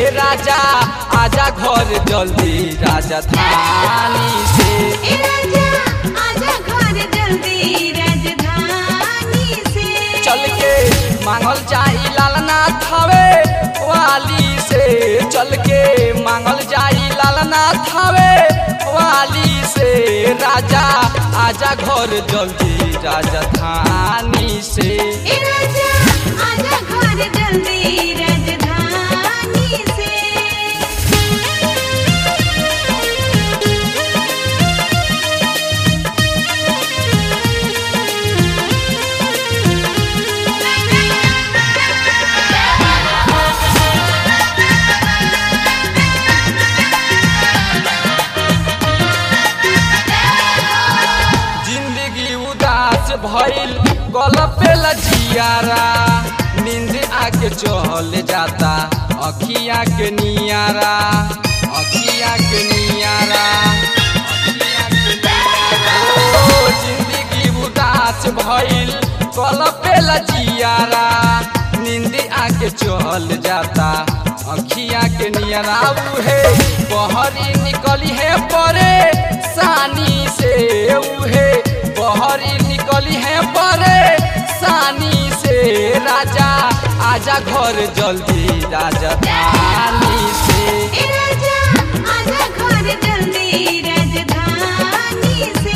राजा आजा घर जल्दी राजधानी से ए राजा आजा घर जल्दी राजधानी से चल के मांगल जाई लालनाथ हवे वाली से चल के मांगल जाई लालनाथ हवे वाली से राजा आजा घर जल्दी राजधानी से ए राजा आजा घर जल्दी राजधानी से जिंदगी उदास भइल गलपे लजियारा नींद आके चल जाता अखिया के नियारा अखिया के नियारा अखिया के नियारा। ओ, जिंदगी उदास भइल गलपे लजियारा नींद आके चल जाता अखिया के नियरा उहे बहरी निकली है परे सानी से उहे बहरी निकली है परे सानी से राजा आजा घर जल्दी राजधानी से ए राजा आजा घर जल्दी राजधानी से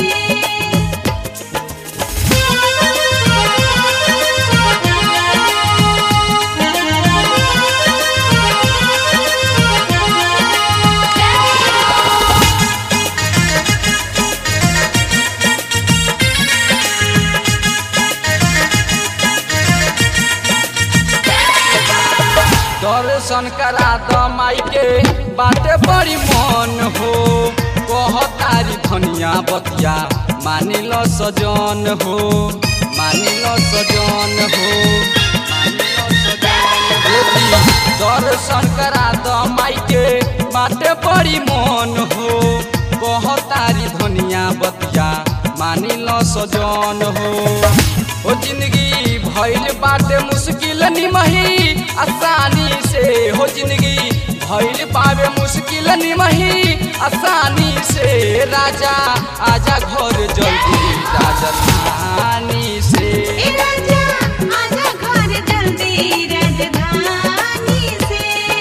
दर्शन करा द माई के बाटे बड़ी मन हो कह तारी धनिया बतिया मानिल सजन हो मानिल सजन हो मानिल सजन हो। दर्शन करा द माई के बाटे बड़ी मन हो कह तारी धनिया बतिया मानिल सजन हो ओ जिंदगी भइल बाटे मुश्किल निमही आसानी से हो जिंदगी भइल पावे मुश्किल निमही आसानी से राजा आजा घर जल्दी राजधानी से ए राजा आजा घर जल्दी राजधानी से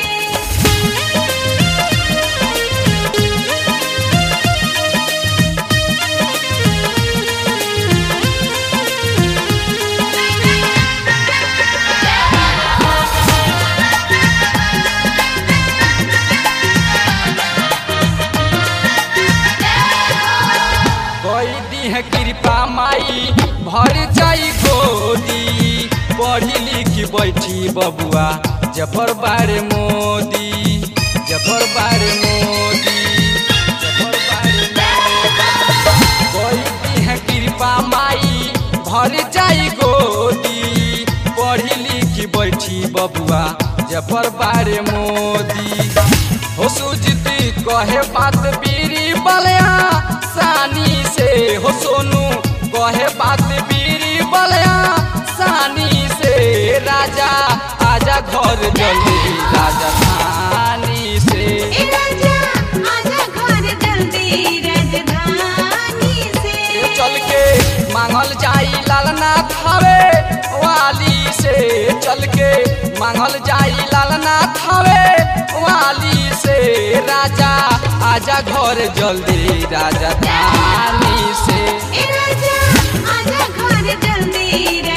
कोई दी है कृपा माई भर जाई गोदी पढ़ी लिखी बैठी बबुआ जफर बारे मोदी जफर बारे मोदी जफर बारे मोदी। कोई दी है कृपा माई भर जाई गोदी पढ़ी लिखी बैठी बबुआ जफर बारे मोदी हो सुजती कहे बात बीरी बलया सानी से हो सोनू कहे बात बीरी बलया सानी से राजा आजा घर जल्दी राजधानी से ए राजा आजा घर जल्दी राजधानी से चल के मांगल जाई लालनाथ हवे वाली से चल के मांगल जाई लालनाथ हवे वाली से राजा आजा घर जल्दी राजधानी से ए राजा आजा घर जल्दी